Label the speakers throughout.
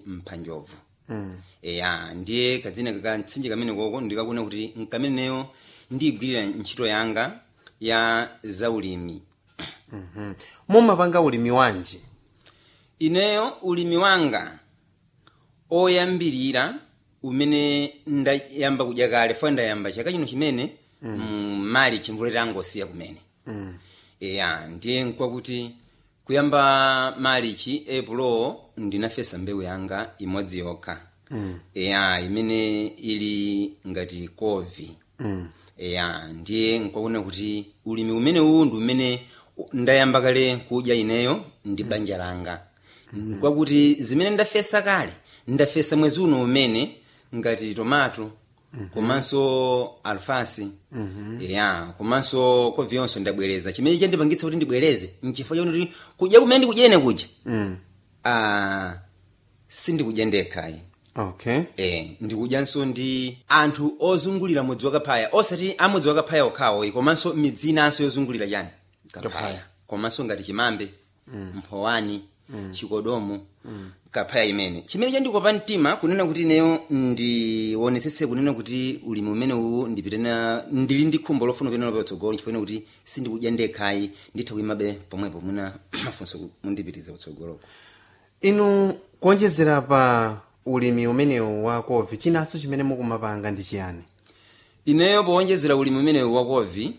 Speaker 1: mphanjovu eya ndiye kadzina kaka mtsinje kamene koko ndikakuona kuti nkameneyo ndiyigwirira ntchito yanga ya zaulimi
Speaker 2: mumapanga ulimi wanji
Speaker 1: ineyo ulimi wanga oyambirira umene ndayamba kudya kale fo ndayamba chaka chino chimene mm. mali chimvula tangosiya kumene
Speaker 2: Mm.
Speaker 1: eya ndiye nkwakuti kuyamba malichi epulo ndinafesa mbewu yanga imodzi yokha
Speaker 2: Mm.
Speaker 1: eya imene ili ngati kovi
Speaker 2: Mm.
Speaker 1: eya ndiye nkwakuona kuti ulimi umene uwu ndi umene ndayamba kale kudya ineyo ndi banja langa kwakuti zimene ndafesa kale ndafesa mwezi uno umene ngati tomato komanso alfasi ya komanso kovi yonso ndabwereza chimene chandipangitsa kuti ndibwereze nchifukwa chakuti kudya kumene ndikudyene kudya
Speaker 2: Mm.
Speaker 1: ah, sindikudya ndekhayi
Speaker 2: okay
Speaker 1: eh ndikudyanso ndi anthu ozungulira mudzi wakaphaya osati amudzi wakaphaya okhawo komanso midzi inanso yozungulira chani kaphaya
Speaker 2: Kaphaya.
Speaker 1: komanso ngati chimambe mphowani chikodomo kaphaya imene chimene chandikopa mtima kunena kuti ineyo ndionetsetse kunena kuti ulimi umene uwu ndipitena ndili ndi khumbo lofuna kupitana patsogolo chifukwa kuti sindikudya ndekhayi nditha kuyimabe pomwepo muna mafunso mundipitiza kutsogoloko
Speaker 2: inu kuonjezera pa ulimi umenewu wa kovi chinanso chimene mukumapanga ndi chiyani
Speaker 1: ineyo powonjezera ulimi umenewu wakovi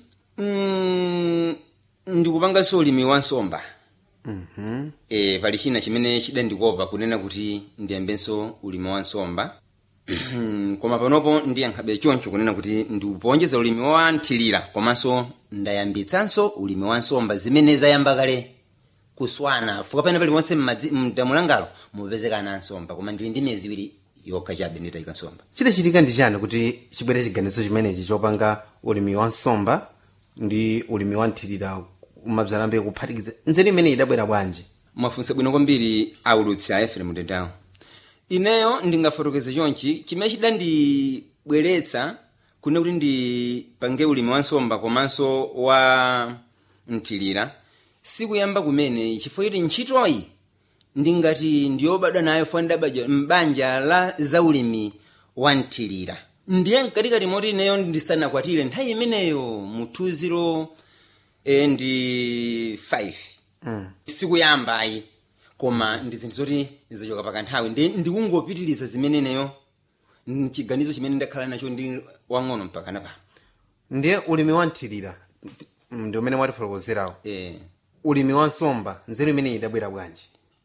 Speaker 1: mm, ndikupanganso ulimi wa nsomba
Speaker 2: Mhm.
Speaker 1: e, pali china chimene chidandikopa kunena kuti ndiyambenso ulimi wa nsomba koma panopo ndiyankhabe choncho kunena kuti ndikupowonjeza ulimi wa nthilira komanso ndayambitsanso ulimi wa nsomba zimene zayamba kale kuswana fuka pena paliponse m'madzi- mdamu langalo mupezekana nsomba koma ndili ndi miyezi iwiri yokha chabe nditayika nsomba
Speaker 2: chidachitika ndi chani kuti chibwere chiganizo chimenechi chopanga ulimi wa nsomba ndi ulimi wa nthilira umabzalambe kuphatikiza nzeru imene idabwera bwanji
Speaker 1: mwafunsa bwino kwambiri aulutsi a efere mutendawo ineyo ndingafotokoze chonchi chimene chidandibweretsa kuna kuti ndipange ulimi wa nsomba komanso wa nthilira sikuyamba kumene chifukwa kuti ntchitoyi ndingati ndiyobadwa nayo fo ndabadwa m'banja la zaulimi wa nthilira ndiye mkatikati moti ineyo ndisanakwatire nthawi imeneyo mu 20 eh, ndi 5
Speaker 2: mm.
Speaker 1: sikuyamba ayi koma ndi zinthu zoti ndizachoka pakanthawi ndi ndikungopitiriza zimene neyo chiganizo chimene ndakhala nacho ndi wang'ono mpaka napano
Speaker 2: ndiye ulimi wa nthilira ndi umene mwatifotokozerawo
Speaker 1: eh.
Speaker 2: ulimi wa nsomba nzeru imene idabwera bwanji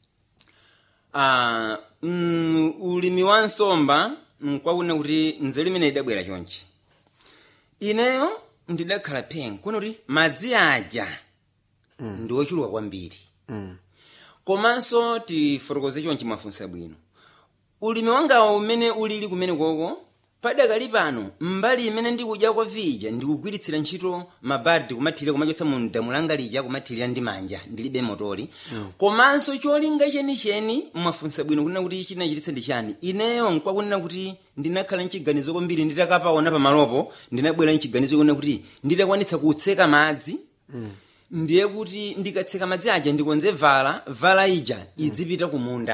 Speaker 1: ah, mm, ulimi wa nsomba nkwakuona kuti nzeru imene idabwera chonchi ineyo ndidakhala phengo kuona kuti madzi aja ndi ochuluka kwambiri
Speaker 2: mm.
Speaker 1: komanso tifotokoze chonchi mwafunsa bwino ulimi wangawo umene ulili kumene koko padakali pano mbali imene ndikudyako vija ndikugwiritsira ntchito mabardi kumathirira kumachotsa mu damu langa lija kumathirira ndi manja ndilibe motori komanso cholinga chenicheni mwafunsa bwino kunena kuti chinachititsa ndi chani ineyo nkwakunena kuti ndinakhala mchiganizo kwambiri nditakapaona pamalopo ndinabwera mchiganizo kunena kuti nditakwanitsa kutseka madzi ndiye kuti ndikatseka madzi aja ndikonze vala vala ija idzipita kumunda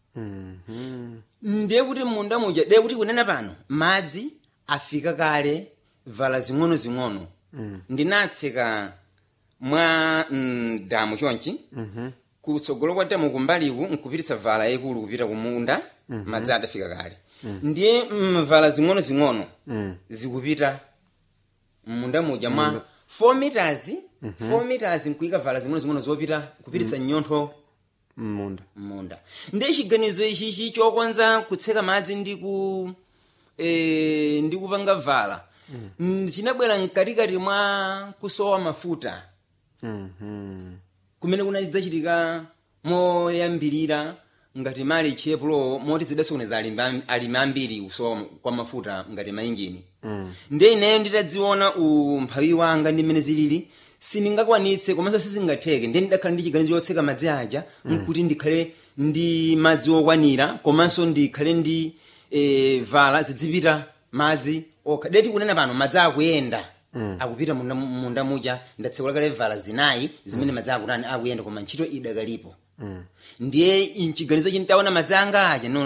Speaker 2: Mhm.
Speaker 1: ndiye kuti munda muja ndiye kuti kunena pano madzi afika kale vala zing'ono-zing'ono ndinatseka mwa mm, damu chonchi kutsogolo kwa damu kumbaliku nkupititsa vala yayikulu kupita kumunda madzi adafika kale ndiye mm, vala zing'ono-zing'ono
Speaker 2: Mm.
Speaker 1: zikupita munda muja mwa 4 meters 4 meters nkuyika vala zing'ono-zing'ono zopita kupititsa nyontho
Speaker 2: munda
Speaker 1: munda ndiye chiganizo ichichi chokonza kutseka madzi ndi ku e, ndi kupanga vala mm. chinabwera mkatikati mwa kusowa mafuta
Speaker 2: Mhm.
Speaker 1: kumene kunadzachitika moyambirira ngati mali chepulo moti zidasokoneza alimi am- alimi ambiri kusowa kwa mafuta ngati mainjini
Speaker 2: Mm.
Speaker 1: ndiye ineyo nditadziona umphawi wanga ndi mmene zilili sindingakwanitse komanso sizingatheke ndiye ndidakhala ndi chiganizo chotseka madzi aja nkuti ndikhale ndi madzi okwanira komanso ndikhale ndi e, vala zidzipita madzi okha deti kunena pano madzi akuyenda akupita munda, munda muja ndatsekula kale vala zinayi zimene madzi akutani akuyenda koma ntchito idakalipo ndiye mchiganizo chintaona madzi anga aja no